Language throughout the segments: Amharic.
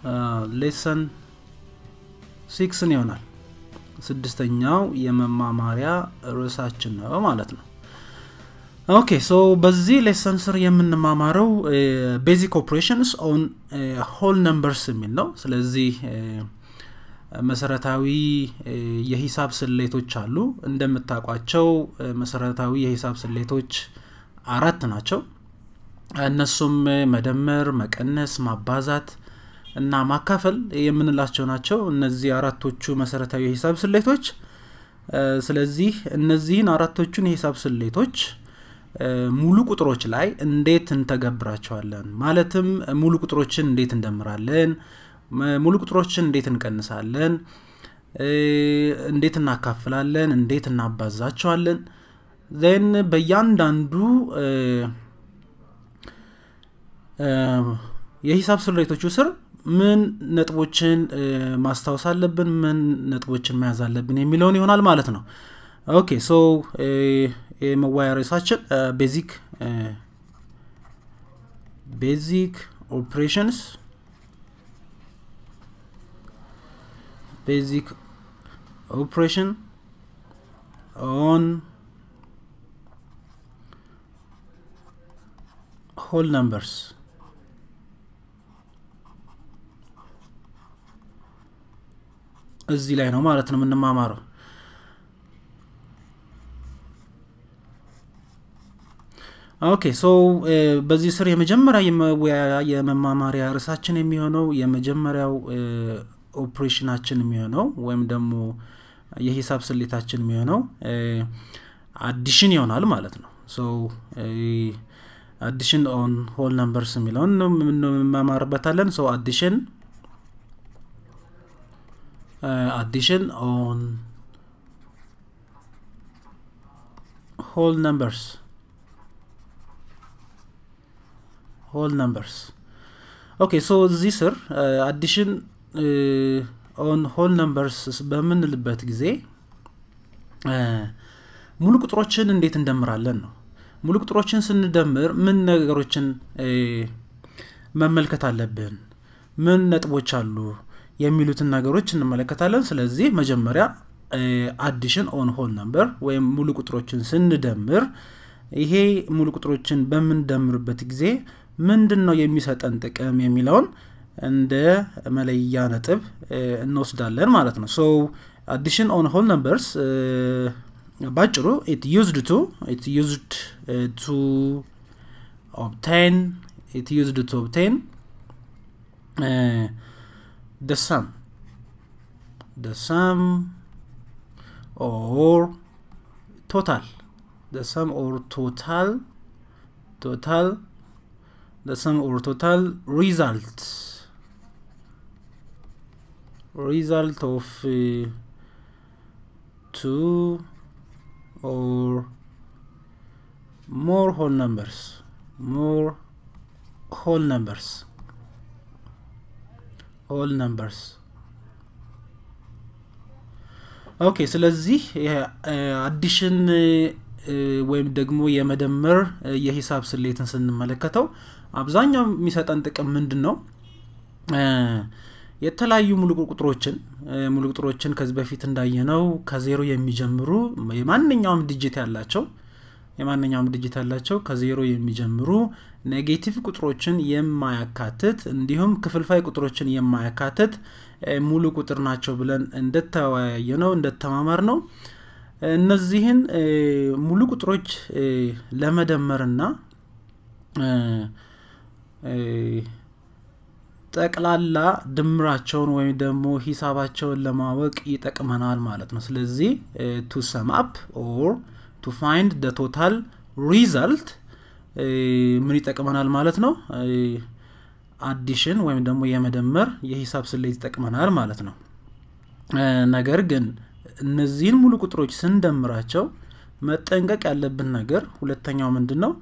ሌሰን ሲክስን ይሆናል ስድስተኛው የመማማሪያ ርዕሳችን ነው ማለት ነው ኦኬ ሶ በዚህ ሌሰን ስር የምንማማረው ቤዚክ ኦፕሬሽንስ ኦን ሆል ነምበርስ የሚል ነው ስለዚህ መሰረታዊ የሂሳብ ስሌቶች አሉ እንደምታውቋቸው መሰረታዊ የሂሳብ ስሌቶች አራት ናቸው እነሱም መደመር መቀነስ ማባዛት እና ማካፈል የምንላቸው ናቸው እነዚህ አራቶቹ መሰረታዊ የሂሳብ ስሌቶች ስለዚህ እነዚህን አራቶቹን የሂሳብ ስሌቶች ሙሉ ቁጥሮች ላይ እንዴት እንተገብራቸዋለን ማለትም ሙሉ ቁጥሮችን እንዴት እንደምራለን ሙሉ ቁጥሮችን እንዴት እንቀንሳለን እንዴት እናካፍላለን እንዴት እናባዛቸዋለን ን በእያንዳንዱ የሂሳብ ስሌቶቹ ስር ምን ነጥቦችን ማስታወስ አለብን ምን ነጥቦችን መያዝ አለብን የሚለውን ይሆናል ማለት ነው ኦኬ ሶ የመዋያ ርዕሳችን ቤዚክ ቤዚክ ኦፕሬሽንስ ቤዚክ ኦፕሬሽን ኦን ሆል ነምበርስ እዚህ ላይ ነው ማለት ነው የምንማማረው ኦኬ ሶ በዚህ ስር የመጀመሪያ የመማማሪያ ርዕሳችን የሚሆነው የመጀመሪያው ኦፕሬሽናችን የሚሆነው ወይም ደግሞ የሂሳብ ስሌታችን የሚሆነው አዲሽን ይሆናል ማለት ነው ሶ አዲሽን ኦን ሆል ነምበርስ የሚለውን እንማማርበታለን ሶ አዲሽን አዲሽን ኦን ሆል ነምበርስ ሆል ነምበርስ ኦኬ ሶ እዚህ ስር አዲሽን ኦን ሆል ነምበርስ በምንልበት ጊዜ ሙሉ ቁጥሮችን እንዴት እንደምራለን ነው ሙሉ ቁጥሮችን ስንደምር ምን ነገሮችን መመልከት አለብን ምን ነጥቦች አሉ የሚሉትን ነገሮች እንመለከታለን ስለዚህ መጀመሪያ አዲሽን ኦን ሆል ነምበር ወይም ሙሉ ቁጥሮችን ስንደምር ይሄ ሙሉ ቁጥሮችን በምንደምርበት ጊዜ ምንድን ነው የሚሰጠን ጥቅም የሚለውን እንደ መለያ ነጥብ እንወስዳለን ማለት ነው ሶ አዲሽን ኦን ሆል ነምበርስ ባጭሩ ኢት ዩዝድ ቱ ኢት ዩዝድ ቱ ኦብቴን ኢት ዩዝድ ቱ ኦብቴን the sum the sum or total the sum or total total the sum or total result result of uh, two or more whole numbers more whole numbers ኦል ነምበርስ ኦኬ ስለዚህ አዲሽን ወይም ደግሞ የመደመር የሂሳብ ስሌትን ስንመለከተው አብዛኛው የሚሰጠን ጥቅም ምንድን ነው የተለያዩ ሙሉ ቁጥሮችን ሙሉ ቁጥሮችን ከዚህ በፊት እንዳየነው ከዜሮ የሚጀምሩ የማንኛውም ድጅት ያላቸው የማንኛውም ድጅት ያላቸው ከዜሮ የሚጀምሩ ኔጌቲቭ ቁጥሮችን የማያካትት እንዲሁም ክፍልፋይ ቁጥሮችን የማያካትት ሙሉ ቁጥር ናቸው ብለን እንደተወያየ ነው እንደተማማር ነው እነዚህን ሙሉ ቁጥሮች ለመደመርና ጠቅላላ ድምራቸውን ወይም ደግሞ ሂሳባቸውን ለማወቅ ይጠቅመናል ማለት ነው ስለዚህ ቱ ሰም አፕ ኦር ቱ ፋይንድ ደ ቶታል ሪዘልት ምን ይጠቅመናል ማለት ነው አዲሽን ወይም ደግሞ የመደመር የሂሳብ ስሌት ይጠቅመናል ማለት ነው ነገር ግን እነዚህን ሙሉ ቁጥሮች ስንደምራቸው መጠንቀቅ ያለብን ነገር ሁለተኛው ምንድን ነው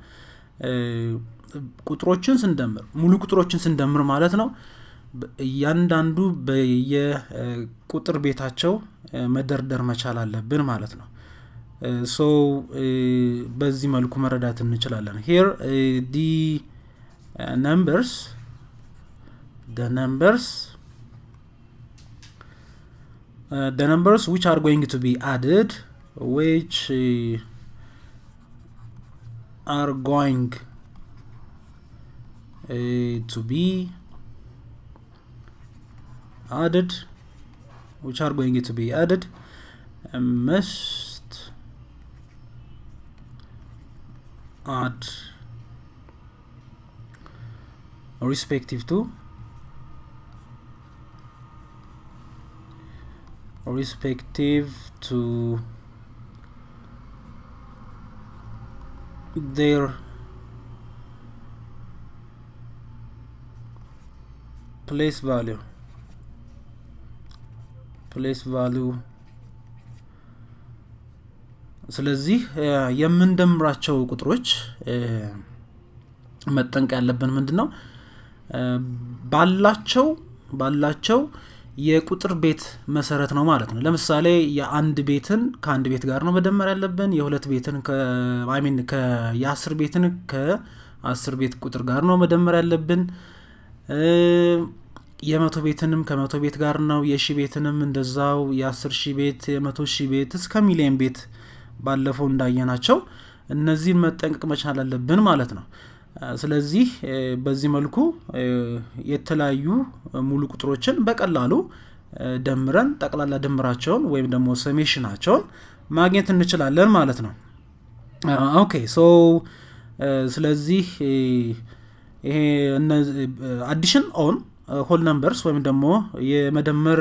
ቁጥሮችን ስንደምር ሙሉ ቁጥሮችን ስንደምር ማለት ነው እያንዳንዱ በየቁጥር ቤታቸው መደርደር መቻል አለብን ማለት ነው ሶ በዚህ መልኩ መረዳት እንችላለን ሄር ዲ ነምበርስ the numbers uh, the numbers which are going to be added which uh, are going uh, to be added which are going to be added uh, must add respective to respective to their place value place value ስለዚህ የምንደምራቸው ቁጥሮች መጠንቅ ያለብን ምንድን ነው ባላቸው ባላቸው የቁጥር ቤት መሰረት ነው ማለት ነው ለምሳሌ የአንድ ቤትን ከአንድ ቤት ጋር ነው መደመር ያለብን የሁለት ቤትን ሚን የአስር ቤትን ከአስር ቤት ቁጥር ጋር ነው መደመር ያለብን የመቶ ቤትንም ከመቶ ቤት ጋር ነው የሺ ቤትንም እንደዛው የአስር ሺህ ቤት የመቶ ሺህ ቤት እስከ ሚሊዮን ቤት ባለፈው እንዳየናቸው እነዚህን መጠንቀቅ መቻል አለብን ማለት ነው ስለዚህ በዚህ መልኩ የተለያዩ ሙሉ ቁጥሮችን በቀላሉ ደምረን ጠቅላላ ድምራቸውን ወይም ደግሞ ሰሜሽናቸውን ማግኘት እንችላለን ማለት ነው ኦኬ ሶ ስለዚህ ይሄ አዲሽን ኦን ሆል ነምበርስ ወይም ደግሞ የመደመር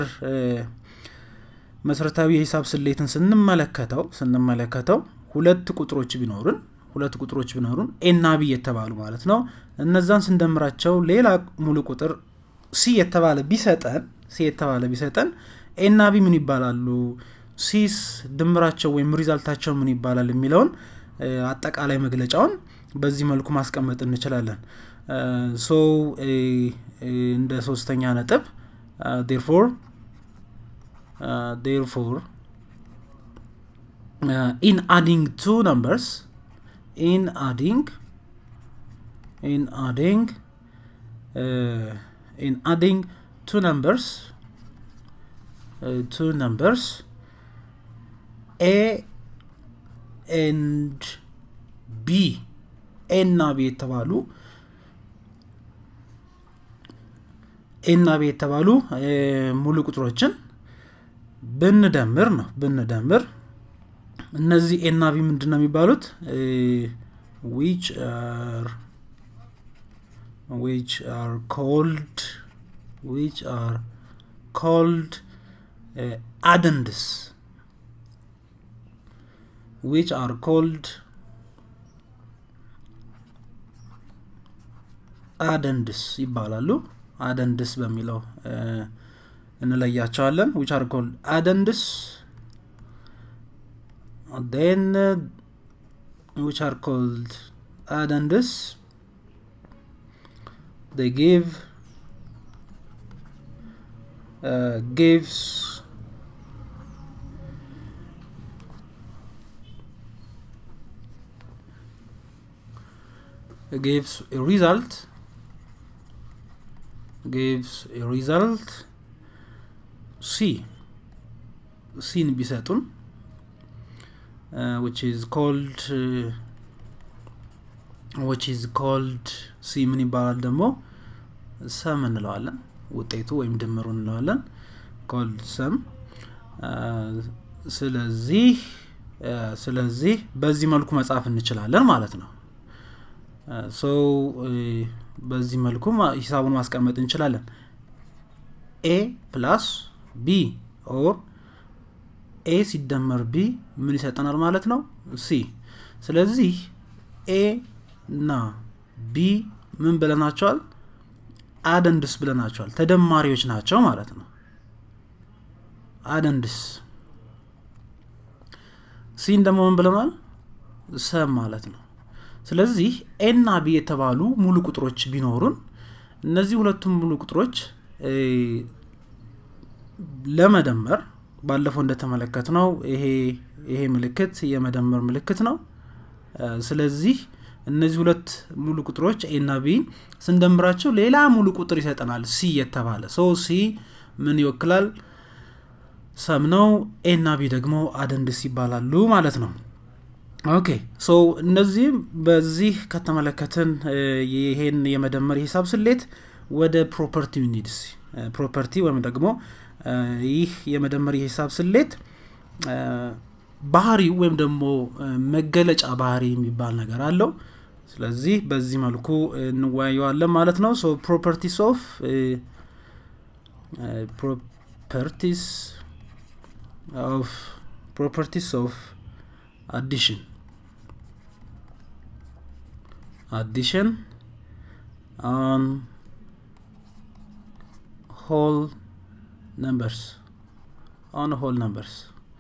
መሰረታዊ የሂሳብ ስሌትን ስንመለከተው ስንመለከተው ሁለት ቁጥሮች ቢኖሩን ሁለት ቁጥሮች ቢኖሩን ኤና ቢ የተባሉ ማለት ነው እነዛን ስንደምራቸው ሌላ ሙሉ ቁጥር ሲ የተባለ ቢሰጠን ሲ የተባለ ቢሰጠን ኤና ቢ ምን ይባላሉ ሲስ ድምራቸው ወይም ሪዛልታቸው ምን ይባላል የሚለውን አጠቃላይ መግለጫውን በዚህ መልኩ ማስቀመጥ እንችላለን ሶ እንደ ሶስተኛ ነጥብ ዴርፎር ዴርፎር ኢን አዲንግ ቱ ነምበርስ in adding in adding uh, in adding two numbers uh, two numbers a and b ኤ እና ቢ የተባሉ ኤ እና ቢ የተባሉ ሙሉ ቁጥሮችን ብንደምር ነው ብንደምር እነዚህ ኤና ቢ ምንድን ነው የሚባሉት ዊች አር ዊች አር ኮልድ ዊች አር ኮልድ አደንድስ ዊች አር ኮልድ አደንድስ ይባላሉ አደንድስ በሚለው እንለያቸዋለን ዊች አር ኮልድ አደንድስ then uh, which are called addendus they give uh, gives gives a result gives a result c ሲን ቢሰጡን uh, which is called uh, which is called ሲ ምን ይባላል ደግሞ ሰም እንለዋለን ውጤቱ ወይም ድምሩ እንለዋለን ኮልድ ሰም ስለዚህ ስለዚህ በዚህ መልኩ መጻፍ እንችላለን ማለት ነው ሶ በዚህ መልኩ ሂሳቡን ማስቀመጥ እንችላለን ኤ ፕላስ ቢ ኦር ኤ ሲደመር ቢ ምን ይሰጠናል ማለት ነው ሲ ስለዚህ ኤ እና ቢ ምን ብለናቸዋል አደንድስ ብለናቸዋል ተደማሪዎች ናቸው ማለት ነው አደንድስ ሲን ደግሞ ምን ብለናል ሰብ ማለት ነው ስለዚህ ኤና ቢ የተባሉ ሙሉ ቁጥሮች ቢኖሩን እነዚህ ሁለቱም ሙሉ ቁጥሮች ለመደመር ባለፈው እንደተመለከት ነው ይሄ ይሄ ምልክት የመደመር ምልክት ነው ስለዚህ እነዚህ ሁለት ሙሉ ቁጥሮች ኤና ቢ ስንደምራቸው ሌላ ሙሉ ቁጥር ይሰጠናል ሲ የተባለ ሶ ሲ ምን ይወክላል ሰም ነው። ኤ እና ቢ ደግሞ አደንድስ ይባላሉ ማለት ነው። ኦኬ ሶ እነዚህም በዚህ ከተመለከትን ይሄን የመደመር የሂሳብ ስሌት ወደ ፕሮፐርቲ ኒድስ ፕሮፐርቲ ወይም ደግሞ ይህ የመደመር የሂሳብ ስሌት ባህሪው ወይም ደግሞ መገለጫ ባህሪ የሚባል ነገር አለው። ስለዚህ በዚህ መልኩ እንወያየዋለን ማለት ነው። ሶ ፕሮፐርቲስ ኦፍ ፕሮፐርቲስ ኦፍ ፕሮፐርቲስ ኦፍ አዲሽን addition on whole numbers on whole numbers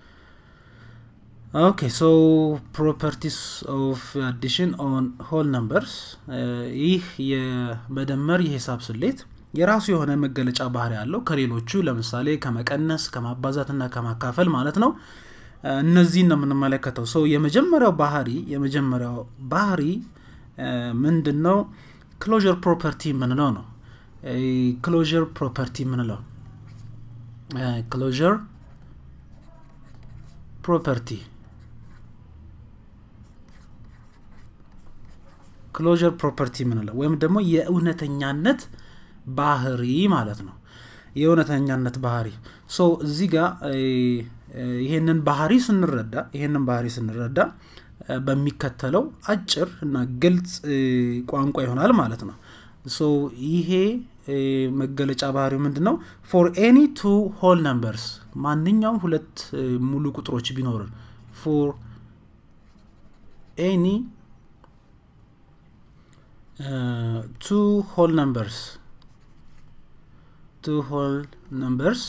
okay so properties of addition on whole numbers ይህ የመደመር የሂሳብ ስሌት የራሱ የሆነ መገለጫ ባህሪ ያለው ከሌሎቹ ለምሳሌ ከመቀነስ ከማባዛትና ከማካፈል ማለት ነው እነዚህን ነው የምንመለከተው ሰው የመጀመሪያው ባህሪ የመጀመሪያው ባህሪ ምንድን ነው ክሎዥር ፕሮፐርቲ የምንለው ነው ክሎዥር ፕሮፐርቲ የምንለው ክሎዥር ፕሮፐርቲ ክሎዥር ፕሮፐርቲ የምንለው ወይም ደግሞ የእውነተኛነት ባህሪ ማለት ነው የእውነተኛነት ባህሪ ሶ እዚህ ጋር ይሄንን ባህሪ ስንረዳ ይሄንን ባህሪ ስንረዳ በሚከተለው አጭር እና ግልጽ ቋንቋ ይሆናል ማለት ነው ሶ ይሄ መገለጫ ባህሪው ምንድን ነው ፎር ኤኒ ቱ ሆል ነምበርስ ማንኛውም ሁለት ሙሉ ቁጥሮች ቢኖርን ፎር ኤኒ ቱ ሆል ነምበርስ ቱ ሆል ነምበርስ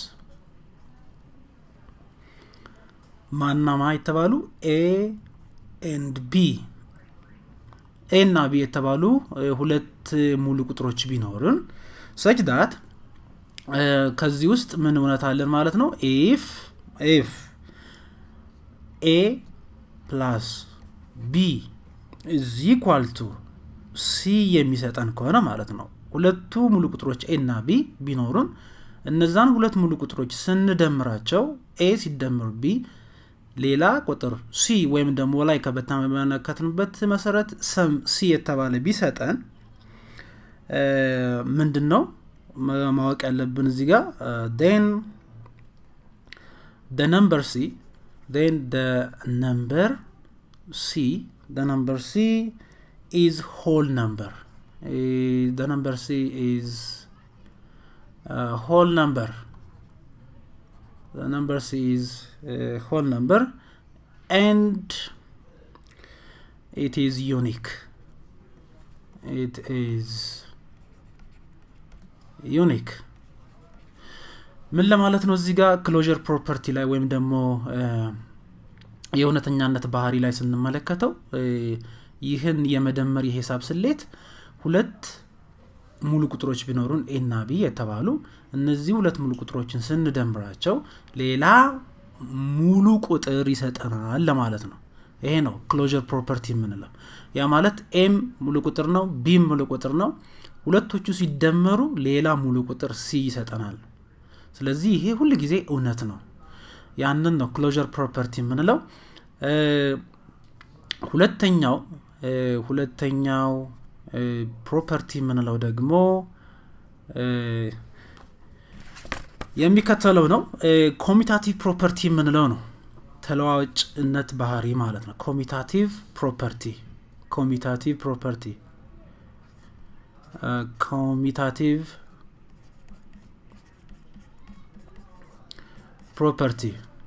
ማናማ የተባሉ ኤ ኤንድ ቢ ኤ እና ቢ የተባሉ ሁለት ሙሉ ቁጥሮች ቢኖርን ሰች ዳት ከዚህ ውስጥ ምን እውነት አለን ማለት ነው ኢፍ ኢፍ ኤ ፕላስ ቢ ኢዝ ኢኳል ቱ ሲ የሚሰጠን ከሆነ ማለት ነው ሁለቱ ሙሉ ቁጥሮች ኤ እና ቢ ቢኖሩን እነዛን ሁለት ሙሉ ቁጥሮች ስንደምራቸው ኤ ሲደምር ቢ ሌላ ቁጥር ሲ ወይም ደግሞ ላይ ከበተመለከትንበት መሰረት ሰም ሲ የተባለ ቢሰጠን ምንድን ነው ማወቅ ያለብን እዚህ ጋር ን ደ ነምበር ሲ ን ደ ነምበር ሲ ደ ነምበር ሲ ኢዝ ሆል ነምበር ደ ነምበር ሲ ኢዝ ሆል ነምበር the number c is a whole number and it is unique it is unique ምን ለማለት ነው እዚህ ጋር ክሎዥር ፕሮፐርቲ ላይ ወይም ደግሞ የእውነተኛነት ባህሪ ላይ ስንመለከተው ይህን የመደመር የሂሳብ ስሌት ሁለት ሙሉ ቁጥሮች ቢኖሩን ኤና ቢ የተባሉ እነዚህ ሁለት ሙሉ ቁጥሮችን ስንደምራቸው ሌላ ሙሉ ቁጥር ይሰጠናል ለማለት ነው ይሄ ነው ክሎዥር ፕሮፐርቲ የምንለው ያ ማለት ኤም ሙሉ ቁጥር ነው ቢም ሙሉ ቁጥር ነው ሁለቶቹ ሲደመሩ ሌላ ሙሉ ቁጥር ሲ ይሰጠናል ስለዚህ ይሄ ሁል ጊዜ እውነት ነው ያንን ነው ክሎዥር ፕሮፐርቲ የምንለው ሁለተኛው ሁለተኛው ፕሮፐርቲ የምንለው ደግሞ የሚከተለው ነው ኮሚታቲቭ ፕሮፐርቲ የምንለው ነው ተለዋዋጭነት ባህሪ ማለት ነው ኮሚታቲቭ ፕሮፐርቲ ኮሚታቲቭ ፕሮፐርቲ ኮሚታቲቭ ፕሮፐርቲ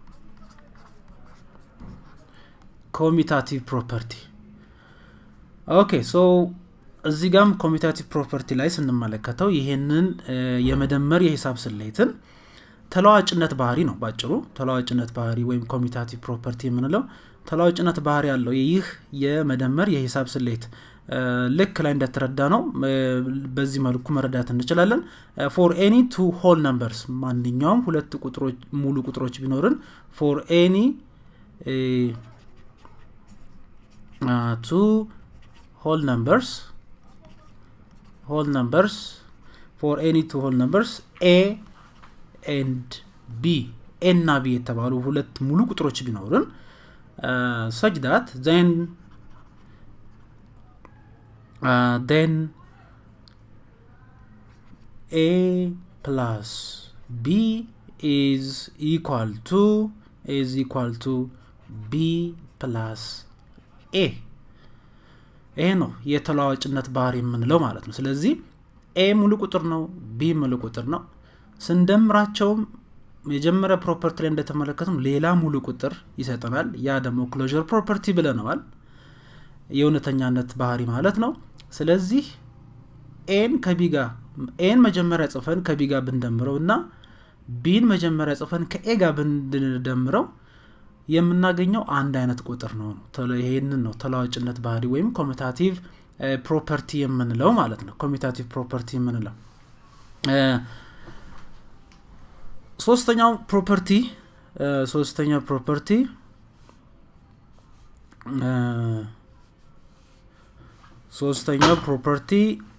ኮሚታቲቭ ፕሮፐርቲ ኦኬ ሶ እዚህ ጋም ኮሚታቲቭ ፕሮፐርቲ ላይ ስንመለከተው ይሄንን የመደመር የሂሳብ ስሌትን ተለዋጭነት ባህሪ ነው ባጭሩ ተለዋጭነት ባህሪ ወይም ኮሚታቲቭ ፕሮፐርቲ የምንለው ተለዋጭነት ባህሪ ያለው ይህ የመደመር የሂሳብ ስሌት ልክ ላይ እንደተረዳ ነው በዚህ መልኩ መረዳት እንችላለን ፎር ኤኒ ቱ ሆል ነምበርስ ማንኛውም ሁለት ቁጥሮች ሙሉ ቁጥሮች ቢኖርን ፎር ኤኒ ቱ ሆል ነምበርስ whole numbers for any two whole numbers a and b ኤ እና ቢ የተባሉ ሁለት ሙሉ ቁጥሮች ቢኖርን ሰች ዳት ዜን ዜን ኤ ፕላስ ቢ ኢዝ ኢኳል ቱ ኢዝ ኢኳል ቱ ቢ ፕላስ ኤ ይሄ ነው የተለዋዋጭነት ባህሪ የምንለው ማለት ነው ስለዚህ ኤ ሙሉ ቁጥር ነው ቢ ሙሉ ቁጥር ነው ስንደምራቸውም የመጀመሪያ ፕሮፐርቲ ላይ እንደተመለከትም ሌላ ሙሉ ቁጥር ይሰጠናል ያ ደግሞ ክሎዥር ፕሮፐርቲ ብለነዋል የእውነተኛነት ባህሪ ማለት ነው ስለዚህ ኤን ከቢ ጋር ኤን መጀመሪያ ጽፈን ከቢ ጋር ብንደምረው እና ቢን መጀመሪያ ጽፈን ከኤ ጋር ብንደምረው የምናገኘው አንድ አይነት ቁጥር ነው ይህንን ነው ተለዋጭነት ባህሪ ወይም ኮሚታቲቭ ፕሮፐርቲ የምንለው ማለት ነው ኮሚታቲቭ ፕሮፐርቲ የምንለው ሶስተኛው ፕሮፐርቲ ሶስተኛው ፕሮፐርቲ ሶስተኛው ፕሮፐርቲ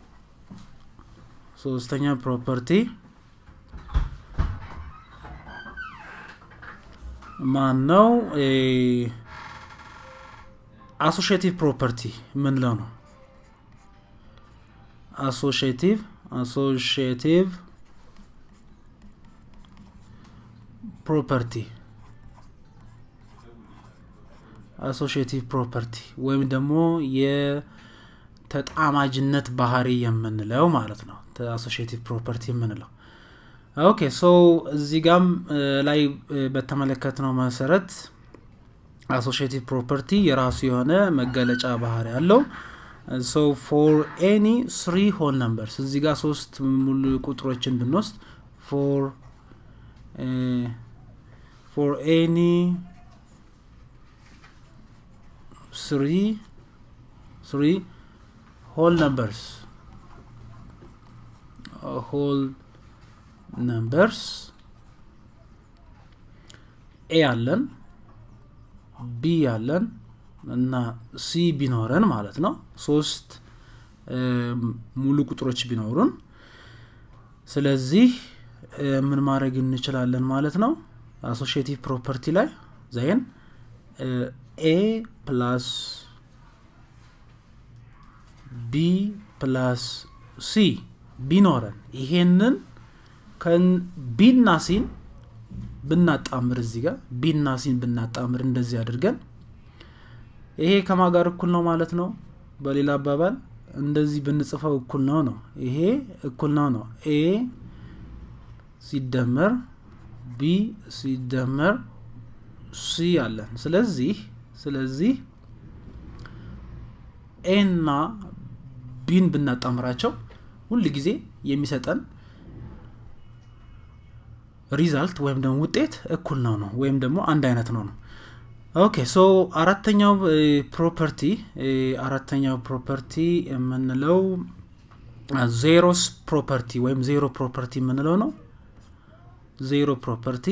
ሶስተኛው ፕሮፐርቲ ማን ነው አሶሽቲቭ ፕሮፐርቲ ምንለው ነው አሶሽቲቭ አሶሽቲቭ ፕሮፐርቲ አሶሽቲቭ ፕሮፐርቲ ወይም ደግሞ የተጣማጅነት ባህሪ የምንለው ማለት ነው አሶሽቲቭ ፕሮፐርቲ የምንለው ኦኬ ሶ እዚህ ጋም ላይ በተመለከትነው መሰረት አሶሽቲቭ ፕሮፐርቲ የራሱ የሆነ መገለጫ ባህሪ ያለው ሶ ፎር ኤኒ ስሪ ሆል ነምበርስ እዚህ ጋር ሶስት ሙሉ ቁጥሮችን ብንወስድ ፎር ፎር ኤኒ ስሪ ስሪ ሆል ነምበርስ ሆል ነምበርስ ኤ አለን ቢ አለን እና ሲ ቢኖረን ማለት ነው ሶስት ሙሉ ቁጥሮች ቢኖሩን ስለዚህ ምን ማድረግ እንችላለን ማለት ነው አሶሽቲቭ ፕሮፐርቲ ላይ ዘይን ኤ ፕላስ ቢ ፕላስ ሲ ቢኖረን ይሄንን ቢና ሲን ብናጣምር እዚህ ጋር ቢና ሲን ብናጣምር እንደዚህ አድርገን ይሄ ከማ ጋር እኩል ነው ማለት ነው በሌላ አባባል እንደዚህ ብንጽፈው እኩል ነው ነው ይሄ እኩል ነው ነው ኤ ሲደመር ቢ ሲደመር ሲ አለን ስለዚህ ስለዚህ ኤና ቢን ብናጣምራቸው ሁል ጊዜ የሚሰጠን ሪዛልት ወይም ደግሞ ውጤት እኩል ነው ነው ወይም ደግሞ አንድ አይነት ነው ነው ኦኬ ሶ አራተኛው ፕሮፐርቲ አራተኛው ፕሮፐርቲ የምንለው ዜሮስ ፕሮፐርቲ ወይም ዜሮ ፕሮፐርቲ የምንለው ነው ዜሮ ፕሮፐርቲ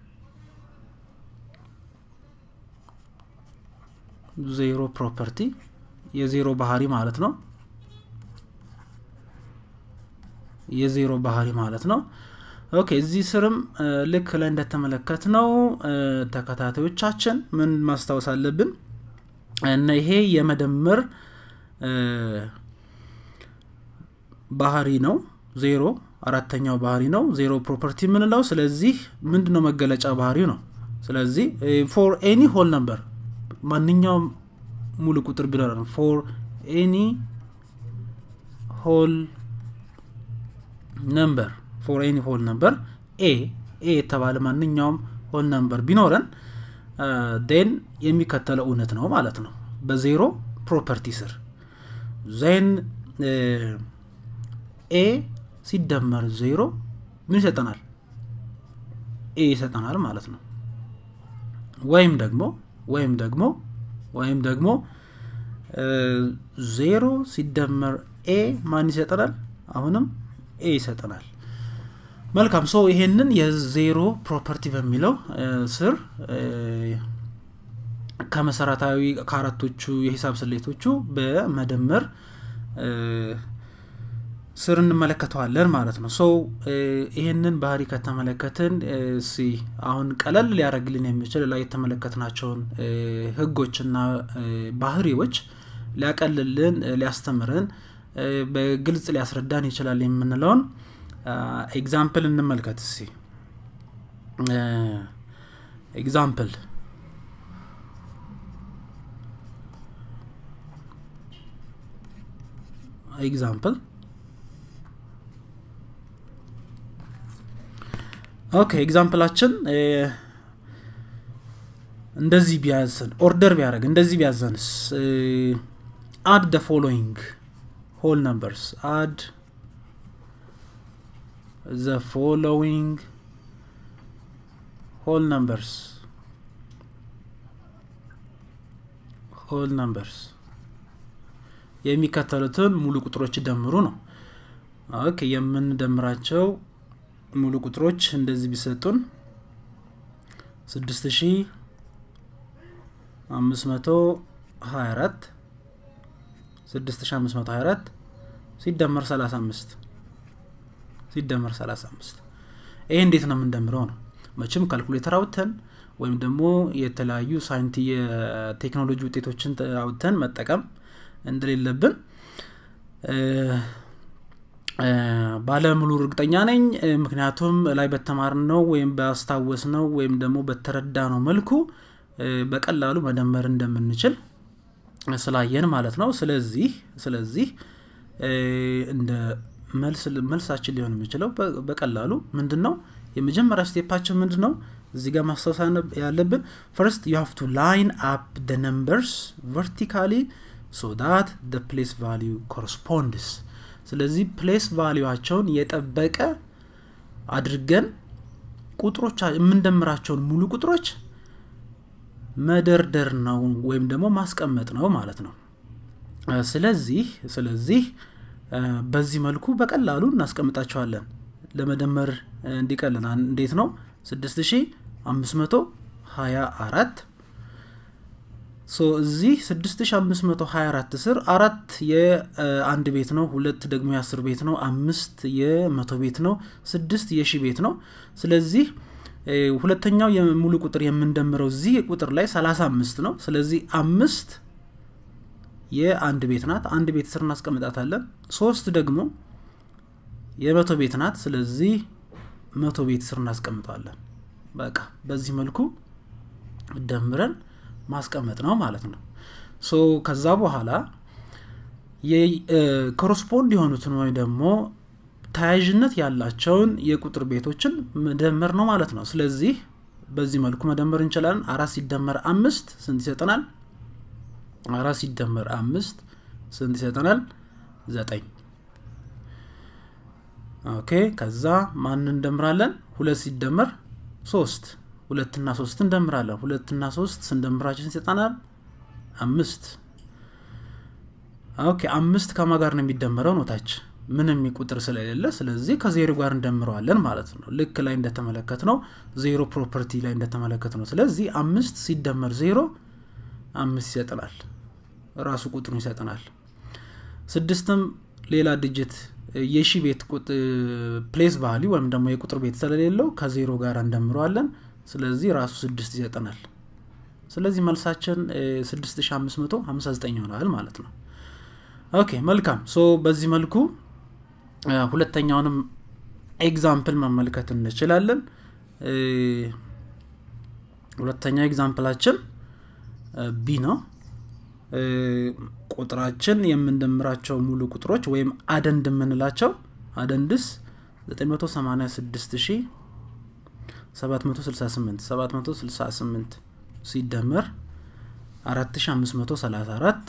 ዜሮ ፕሮፐርቲ የዜሮ ባህሪ ማለት ነው የዜሮ ባህሪ ማለት ነው ኦኬ እዚህ ስርም ልክ ላይ እንደተመለከት ነው ተከታታዮቻችን ምን ማስታወስ አለብን እና ይሄ የመደመር ባህሪ ነው ዜሮ አራተኛው ባህሪ ነው ዜሮ ፕሮፐርቲ የምንለው ስለዚህ ምንድ ነው መገለጫ ባህሪው ነው ስለዚህ ፎር ኤኒ ሆል ነበር ማንኛውም ሙሉ ቁጥር ቢኖረን ፎር ኤኒ ሆል ነምበር ፎር ኤኒ ሆል ነምበር ኤ ኤ የተባለ ማንኛውም ሆል ነምበር ቢኖረን ዴን የሚከተለው እውነት ነው ማለት ነው በዜሮ ፕሮፐርቲ ስር ዜን ኤ ሲደመር ዜሮ ምን ይሰጠናል ኤ ይሰጠናል ማለት ነው ወይም ደግሞ ወይም ደግሞ ወይም ደግሞ ዜሮ ሲደመር ኤ ማን ይሰጠናል አሁንም ኤ ይሰጠናል መልካም ሶ ይሄንን የዜሮ ፕሮፐርቲ በሚለው ስር ከመሰረታዊ ከአራቶቹ የሂሳብ ስሌቶቹ በመደመር ስር እንመለከተዋለን ማለት ነው ሰው ይህንን ባህሪ ከተመለከትን ሲ አሁን ቀለል ሊያደረግልን የሚችል ላይ የተመለከትናቸውን ህጎችና ባህሪዎች ሊያቀልልን ሊያስተምረን በግልጽ ሊያስረዳን ይችላል የምንለውን ኤግዛምፕል እንመልከት እሲ ኤግዛምፕል ኤግዛምፕል ኦኬ ኤግዛምፕላችን እንደዚህ ቢያዘን ኦርደር ቢያደረግ እንደዚህ ቢያዘንስ አድ ደ ፎሎዊንግ ሆል ነምበርስ አድ ዘ ፎሎዊንግ ሆል ነምበርስ ሆል ነምበርስ የሚከተሉትን ሙሉ ቁጥሮች ደምሩ ነው ኦኬ የምንደምራቸው ሙሉ ቁጥሮች እንደዚህ ቢሰጡን ስድስት ሺ አምስት መቶ ሀያ አራት ስድስት ሺ አምስት መቶ ሀያ አራት ሲደመር ሰላሳ አምስት ሲደመር ሰላሳ አምስት ይሄ እንዴት ነው የምንደምረው ነው መቼም ካልኩሌተር አውጥተን ወይም ደግሞ የተለያዩ ሳይንቲ የቴክኖሎጂ ውጤቶችን አውጥተን መጠቀም እንደሌለብን ባለሙሉ እርግጠኛ ነኝ ምክንያቱም ላይ በተማር ነው ወይም ባስታወስ ነው ወይም ደግሞ በተረዳ ነው መልኩ በቀላሉ መደመር እንደምንችል ስላየን ማለት ነው ስለዚህ ስለዚህ እንደ መልሳችን ሊሆን የሚችለው በቀላሉ ምንድን ነው የመጀመሪያ ስቴፓችን ምንድን ነው እዚህ ጋር ማስታወስ ያለብን ፈርስት ዩ ሃቭ ቱ ላይን አፕ ደ ነምበርስ ቨርቲካሊ ሶ ዳት ደ ፕሌስ ቫሊዩ ኮረስፖንድስ ስለዚህ ፕሌስ ቫሊዋቸውን የጠበቀ አድርገን ቁጥሮች የምንደምራቸውን ሙሉ ቁጥሮች መደርደር ነው ወይም ደግሞ ማስቀመጥ ነው ማለት ነው ስለዚህ ስለዚህ በዚህ መልኩ በቀላሉ እናስቀምጣቸዋለን ለመደመር እንዲቀልን እንዴት ነው 6524 እዚህ 6524 ስር አራት የአንድ ቤት ነው ሁለት ደግሞ የአስር ቤት ነው አምስት የመቶ ቤት ነው ስድስት የሺ ቤት ነው ስለዚህ ሁለተኛው የሙሉ ቁጥር የምንደምረው እዚህ ቁጥር ላይ 35 ነው ስለዚህ አምስት የአንድ ቤት ናት አንድ ቤት ስር እናስቀምጣታለን ሶስት ደግሞ የመቶ ቤት ናት ስለዚህ መቶ ቤት ስር እናስቀምጠዋለን በቃ በዚህ መልኩ ደምረን ማስቀመጥ ነው ማለት ነው ሶ ከዛ በኋላ ኮረስፖንድ የሆኑትን ወይ ደግሞ ተያያዥነት ያላቸውን የቁጥር ቤቶችን መደመር ነው ማለት ነው ስለዚህ በዚህ መልኩ መደመር እንችላለን አራት ሲደመር አምስት ስንት ይሰጠናል አራት ሲደመር አምስት ስንት ይሰጠናል ዘጠኝ ኦኬ ከዛ ማን እንደምራለን ሁለት ሲደመር ሶስት ሁለትና ሶስት እንደምራለን ሁለትና ሶስት ስንደምራችን ይሰጠናል አምስት ኦኬ አምስት ከማ ጋር ነው የሚደመረው ኖታች ምንም ቁጥር ስለሌለ ስለዚህ ከዜሮ ጋር እንደምረዋለን ማለት ነው ልክ ላይ እንደተመለከት ነው ዜሮ ፕሮፐርቲ ላይ እንደተመለከት ነው ስለዚህ አምስት ሲደመር ዜሮ አምስት ይሰጠናል ራሱ ቁጥሩን ይሰጠናል ስድስትም ሌላ ድጅት የሺ ቤት ፕሌስ ቫሊ ወይም ደግሞ የቁጥር ቤት ስለሌለው ከዜሮ ጋር እንደምረዋለን ስለዚህ ራሱ ስድስት ይሰጠናል ስለዚህ መልሳችን 6559 ይሆናል ማለት ነው ኦኬ መልካም ሶ በዚህ መልኩ ሁለተኛውንም ኤግዛምፕል መመልከት እንችላለን ሁለተኛ ኤግዛምፕላችን ቢ ነው ቁጥራችን የምንደምራቸው ሙሉ ቁጥሮች ወይም አደንድ የምንላቸው አደንድስ 986768 768 ሲደመር 4534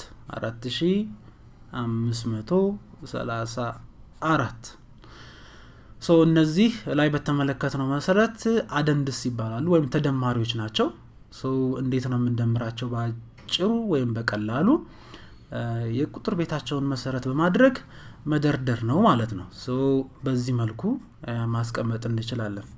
4534 ሶ እነዚህ ላይ በተመለከትነው መሰረት አደንድስ ይባላሉ ወይም ተደማሪዎች ናቸው እንዴት ነው የምንደምራቸው በአጭሩ ወይም በቀላሉ የቁጥር ቤታቸውን መሰረት በማድረግ መደርደር ነው ማለት ነው በዚህ መልኩ ማስቀመጥ እንችላለን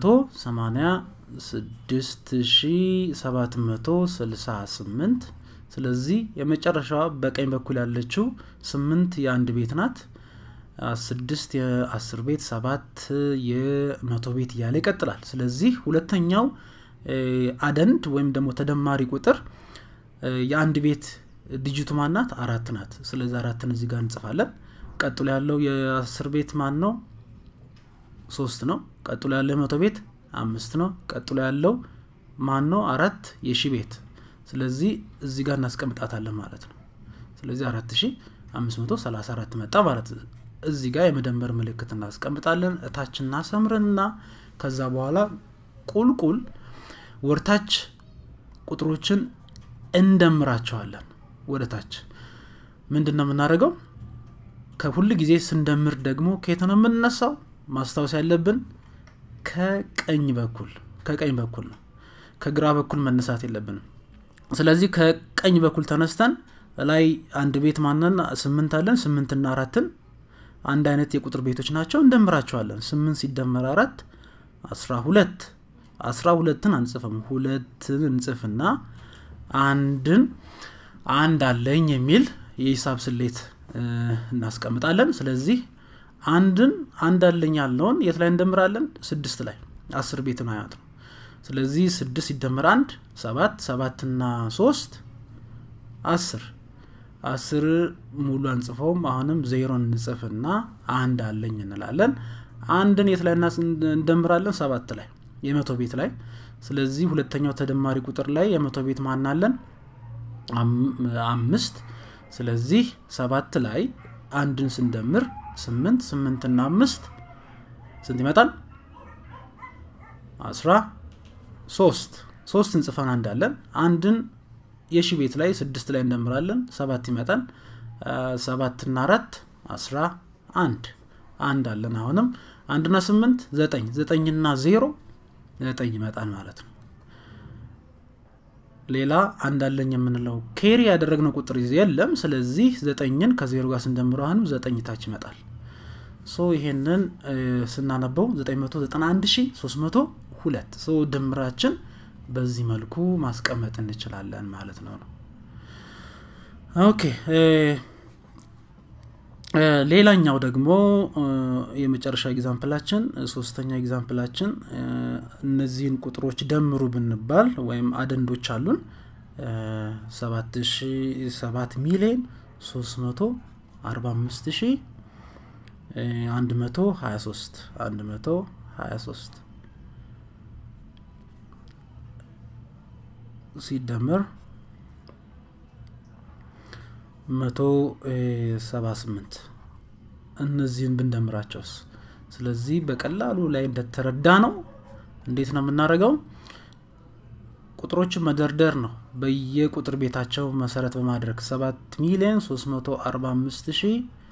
986,768 ስለዚህ የመጨረሻዋ በቀኝ በኩል ያለችው ስምንት የአንድ ቤት ናት ስድስት የአስር ቤት ሰባት የመቶ ቤት እያለ ይቀጥላል ስለዚህ ሁለተኛው አደንድ ወይም ደግሞ ተደማሪ ቁጥር የአንድ ቤት ዲጂቱ ማናት አራት ናት ስለዚህ አራትን እዚህ ጋር እንጽፋለን ቀጥሎ ያለው የአስር ቤት ማን ነው ሶስት ነው ቀጥሎ ያለው የመቶ ቤት አምስት ነው ቀጥሎ ያለው ማን ነው አራት የሺ ቤት ስለዚህ እዚህ ጋር እናስቀምጣታለን ማለት ነው ስለዚህ አራት ሺ አምስት መቶ ሰላሳ አራት መጣ ማለት እዚህ ጋር የመደመር ምልክት እናስቀምጣለን እታች እናሰምርና ከዛ በኋላ ቁልቁል ወርታች ቁጥሮችን እንደምራቸዋለን ወደ ታች ምንድን ነው የምናደርገው ከሁል ጊዜ ስንደምር ደግሞ ከየት ነው የምንነሳው ማስታወስ ያለብን ከቀኝ በኩል ከቀኝ በኩል ነው ከግራ በኩል መነሳት የለብንም ስለዚህ ከቀኝ በኩል ተነስተን ላይ አንድ ቤት ማነን ስምንት አለን ስምንትና አራትን አንድ አይነት የቁጥር ቤቶች ናቸው እንደምራቸዋለን ስምንት ሲደመር አራት አስራ ሁለት አስራ ሁለትን አንጽፍም ሁለትን እንጽፍና አንድን አንድ አለኝ የሚል የሂሳብ ስሌት እናስቀምጣለን ስለዚህ አንድን አንድ አለኝ ያለውን የት ላይ እንደምራለን ስድስት ላይ አስር ቤት ማያት ነው ስለዚህ ስድስት ሲደመር አንድ ሰባት ሰባትና ሶስት አስር አስር ሙሉ አንጽፈውም አሁንም ዜሮን እንጽፍና አንድ አለኝ እንላለን አንድን የት ላይ እንደምራለን ሰባት ላይ የመቶ ቤት ላይ ስለዚህ ሁለተኛው ተደማሪ ቁጥር ላይ የመቶ ቤት ማናለን አምስት ስለዚህ ሰባት ላይ አንድን ስንደምር ስምንት ስምንትና አምስት ስንት ይመጣል አስራ ሶስት ሶስት እንጽፈን አንዳለን አንድን የሺ ቤት ላይ ስድስት ላይ እንደምራለን ሰባት ይመጣል ሰባትና አራት አስራ አንድ አንድ አለን አሁንም አንድና ስምንት ዘጠኝ ዘጠኝና ዜሮ ዘጠኝ ይመጣል ማለት ነው ሌላ አንድ አለኝ የምንለው ኬሪ ያደረግነው ቁጥር የለም ስለዚህ ዘጠኝን ከዜሮ ጋር ስንደምረው አሁንም ዘጠኝ ታች ይመጣል ሶ ይሄንን ስናነበው 991302 ሶ ድምራችን በዚህ መልኩ ማስቀመጥ እንችላለን ማለት ነው ነው ኦኬ ሌላኛው ደግሞ የመጨረሻ ኤግዛምፕላችን ሶስተኛ ኤግዛምፕላችን እነዚህን ቁጥሮች ደምሩ ብንባል ወይም አደንዶች አሉን ሰባት ሚሊዮን ሶስት መቶ አርባ አምስት ሺ አንድ መቶ ሀያ ሶስት አንድ መቶ ሀያ ሶስት ሲደመር መቶ ሰባ ስምንት እነዚህን ብንደምራቸውስ ስለዚህ በቀላሉ ላይ እንደተረዳ ነው እንዴት ነው የምናደርገው ቁጥሮችን መደርደር ነው በየቁጥር ቤታቸው መሰረት በማድረግ 7 ሚሊዮን 345 ሺ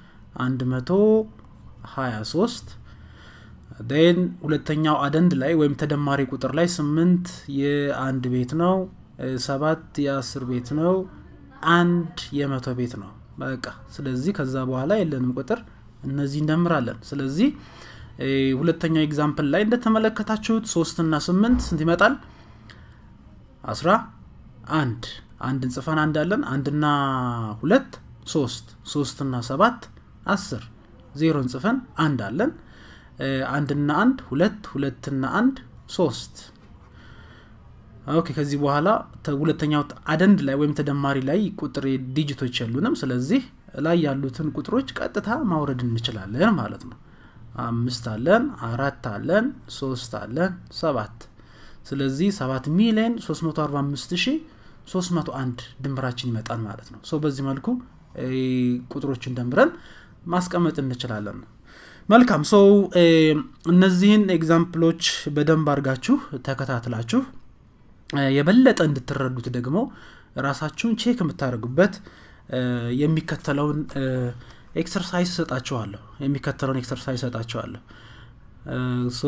123 ን ሁለተኛው አደንድ ላይ ወይም ተደማሪ ቁጥር ላይ ስምንት የአንድ ቤት ነው ሰባት የአስር ቤት ነው አንድ የመቶ ቤት ነው በቃ ስለዚህ ከዛ በኋላ የለንም ቁጥር እነዚህ እንደምራለን ስለዚህ ሁለተኛው ኤግዛምፕል ላይ እንደተመለከታችሁት ሶስትና ስምንት ስንት ይመጣል አስራ አንድ አንድ እንጽፈን አንዳለን አንድና ሁለት ሶስት ሶስትና ሰባት አስር ዜሮ እንጽፈን አንድ አለን አንድና አንድ ሁለት ሁለትና አንድ ሶስት ኦኬ ከዚህ በኋላ ሁለተኛው አደንድ ላይ ወይም ተደማሪ ላይ ቁጥር ዲጂቶች የሉንም ስለዚህ ላይ ያሉትን ቁጥሮች ቀጥታ ማውረድ እንችላለን ማለት ነው አምስት አለን አራት አለን ሶስት አለን ሰባት ስለዚህ ሰባት ሚሊዮን 345 ሺ 301 ድምራችን ይመጣል ማለት ነው ሶ በዚህ መልኩ ቁጥሮችን ደምረን ማስቀመጥ እንችላለን መልካም ሰው እነዚህን ኤግዛምፕሎች በደንብ አድርጋችሁ ተከታትላችሁ የበለጠ እንድትረዱት ደግሞ ራሳችሁን ቼክ የምታደርጉበት የሚከተለውን ኤክሰርሳይዝ ሰጣችኋለሁ የሚከተለውን ኤክሰርሳይዝ ሰጣችኋለሁ ሶ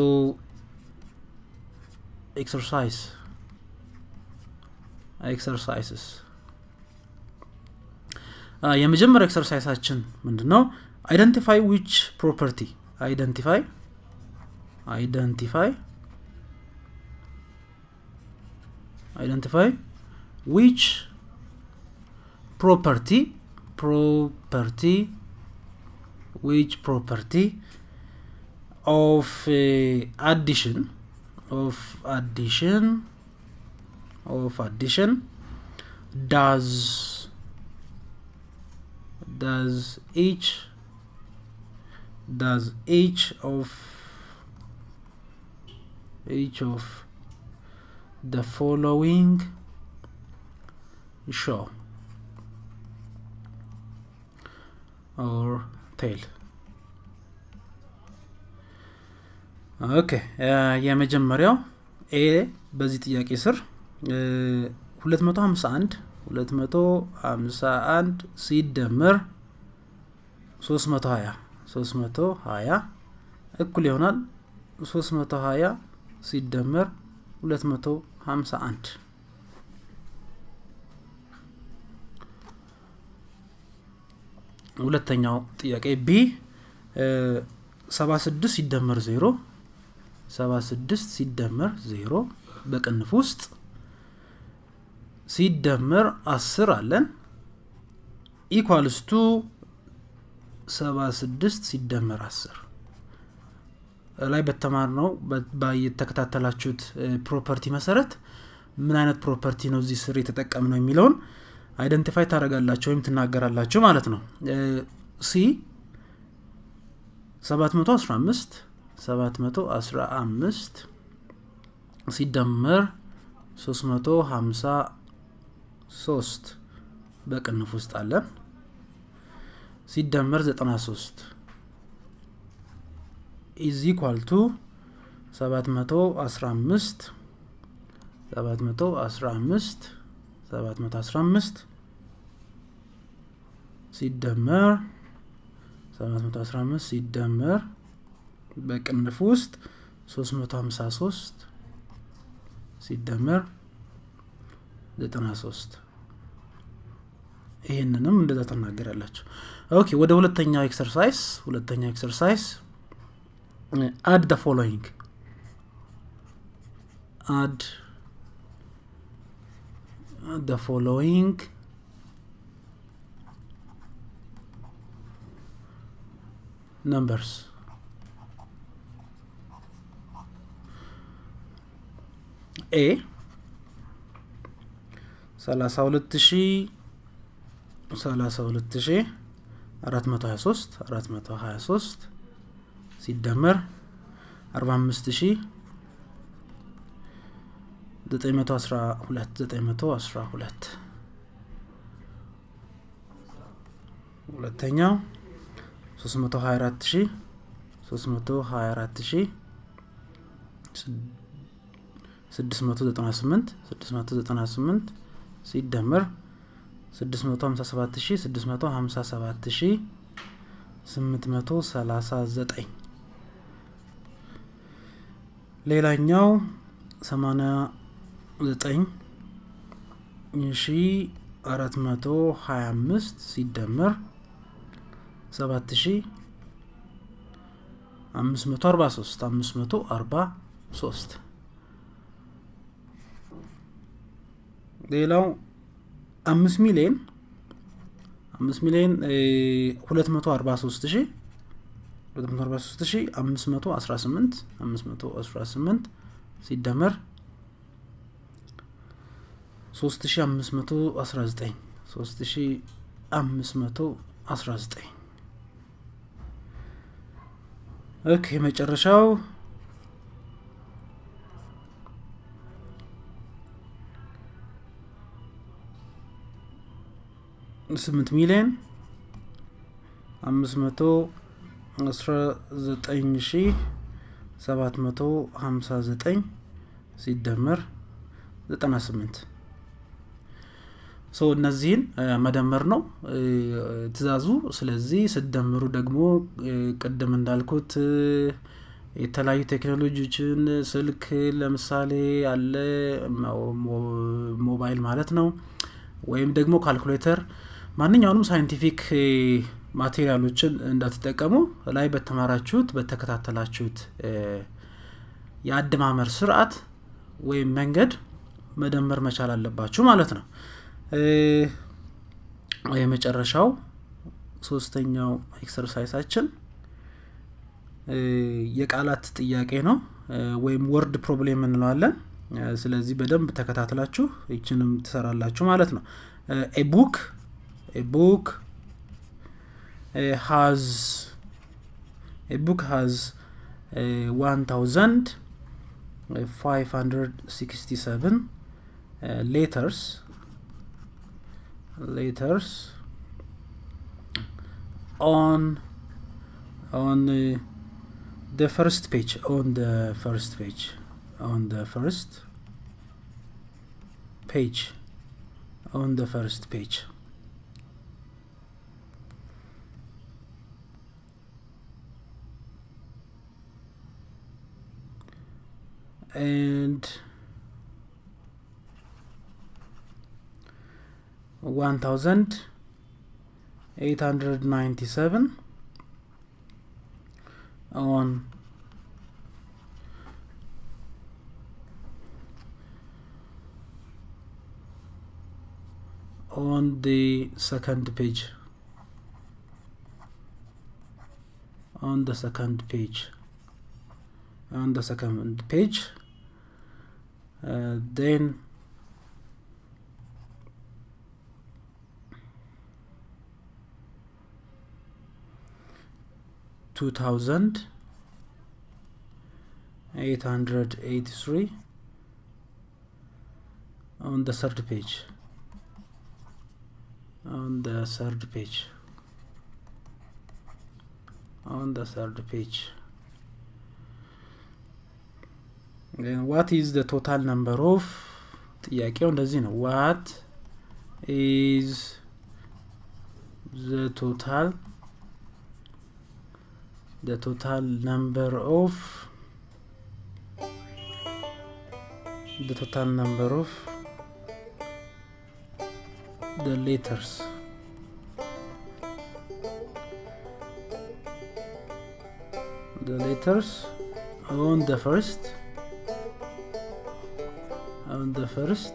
ኤክሰርሳይዝ ኤክሰርሳይስስ የመጀመሪያው ኤክሰርሳይሳችን ምንድን ነው አይደንቲፋይ ዊች ፕሮፐርቲ አይደንቲፋይ አይደንቲፋይ identify which ፕሮፐርቲ ፕሮፐርቲ which property of uh, addition of addition of addition does does each does each of each of the following show or tell ኦኬ የመጀመሪያው ኤ በዚህ ጥያቄ ስር 251 251 ሲደመር 320 320 እኩል ይሆናል 320 ሲደመር 251 ሁለተኛው ጥያቄ ቢ 76 ሲደመር 0 76 ሲደመር 0 በቅንፍ ውስጥ ሲደመር 10 አለን ኢኳልስ ቱ 76 ሲደመር 10 ላይ በተማር ነው የተከታተላችሁት ፕሮፐርቲ መሰረት ምን አይነት ፕሮፐርቲ ነው እዚህ ስር የተጠቀም ነው የሚለውን አይደንቲፋይ ታደረጋላችሁ ወይም ትናገራላችሁ ማለት ነው ሲ 715 715 ሲደመር 353 በቅንፍ ውስጥ አለን ሲደመር 93 ኢዝ ኢኳል ቱ 715 715 715 ሲደመር 715 ሲደመር በቅንፍ ውስጥ 353 ሲደመር 93 ይህንንም እንደዛ ትናገራላችሁ ኦኬ ወደ ሁለተኛው ኤክሰርሳይዝ ሁለተኛው ኤክሰርሳይዝ አድ ደ ፎሎዊንግ አድ the following numbers ኤ ሰላሳ ሁለት ሺ ሰላሳ ሁለት ሺ አራት መቶ ሀያ ሶስት አራት መቶ ሀያ ሶስት ሲደመር አርባ አምስት ሺ ዘጠኝ መቶ አስራ ሁለት ዘጠኝ መቶ አስራ ሁለት ሁለተኛው ሶስት መቶ ሀያ አራት ሺ ሶስት መቶ ሀያ አራት ሺ ስድስት መቶ ዘጠና ስምንት ስድስት መቶ ዘጠና ስምንት ሲደመር ስድስት መቶ ሀምሳ ሰባት ሺ ስድስት መቶ ሀምሳ ሰባት ሺ ስምንት መቶ ሰላሳ ዘጠኝ ሌላኛው ሰማኒያ ዘጠኝ ሺ አራት መቶ ሀያ አምስት ሲደመር ሰባት ሺ አምስት መቶ አርባ ሶስት አምስት መቶ አርባ ሶስት ሌላው አምስት ሚሊዮን አምስት ሚሊዮን ሁለት መቶ አርባ ሶስት ሺ ሁለት መቶ አርባ ሶስት ሺ አምስት መቶ አስራ ስምንት አምስት መቶ አስራ ስምንት ሲደመር ሶስት ሺ አምስት መቶ አስራ ዘጠኝ ሶስት ሺ አምስት መቶ አስራ ዘጠኝ ኦኬ መጨረሻው ስምንት ሚሊዮን አምስት መቶ አስራ ዘጠኝ ሺ ሰባት መቶ ሀምሳ ዘጠኝ ሲደመር ዘጠና ስምንት ሰው እነዚህን መደመር ነው ትእዛዙ ስለዚህ ስደምሩ ደግሞ ቅድም እንዳልኩት የተለያዩ ቴክኖሎጂዎችን ስልክ ለምሳሌ አለ ሞባይል ማለት ነው ወይም ደግሞ ካልኩሌተር ማንኛውንም ሳይንቲፊክ ማቴሪያሎችን እንዳትጠቀሙ ላይ በተማራችሁት በተከታተላችሁት የአደማመር ስርዓት ወይም መንገድ መደመር መቻል አለባችሁ ማለት ነው የመጨረሻው ሶስተኛው ኤክሰርሳይሳችን የቃላት ጥያቄ ነው ወይም ወርድ ፕሮብሌም እንለዋለን ስለዚህ በደንብ ተከታትላችሁ ይችንም ትሰራላችሁ ማለት ነው ኤ ቡክ ኤ ቡክ ሃዝ ኤ ቡክ ሃዝ 1567 ሌተርስ letters on on uh, the first page on the first page on the first page on the first page and one thousand eight hundred ninety seven on on the second page on the second page on the second page uh, then two thousand eight hundred eighty three on the third page on the third page on the third page then what is the total number of ጥያቄው እንደዚህ ነው what is the total the total number of the total number of the letters the letters on the first on the first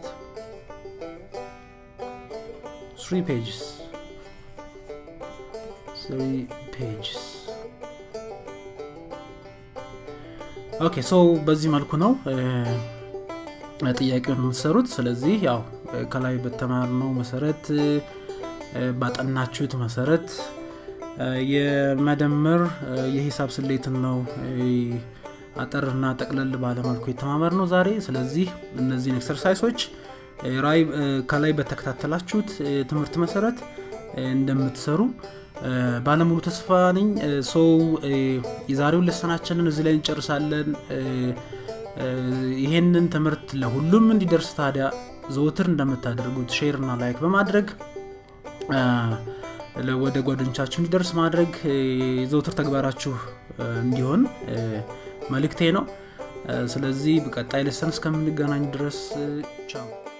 three pages three pages ኦኬ ሶ በዚህ መልኩ ነው ጥያቄውን የምትሰሩት ስለዚህ ያው ከላይ በተማርነው መሰረት ባጠናችሁት መሰረት የመደመር የሂሳብ ስሌትን ነው አጠርና ጠቅለል ባለመልኩ የተማመር ነው ዛሬ ስለዚህ እነዚህን ኤክሰርሳይሶች ራይ ከላይ በተከታተላችሁት ትምህርት መሰረት እንደምትሰሩ ባለሙሉ ተስፋ ነኝ ሰው የዛሬውን ልሰናችንን እዚህ ላይ እንጨርሳለን ይሄንን ትምህርት ለሁሉም እንዲደርስ ታዲያ ዘውትር እንደምታደርጉት ሼር እና ላይክ በማድረግ ወደ ጓደኞቻችሁ እንዲደርስ ማድረግ የዘውትር ተግባራችሁ እንዲሆን መልእክቴ ነው ስለዚህ በቀጣይ ልሰን እስከምንገናኝ ድረስ ቻው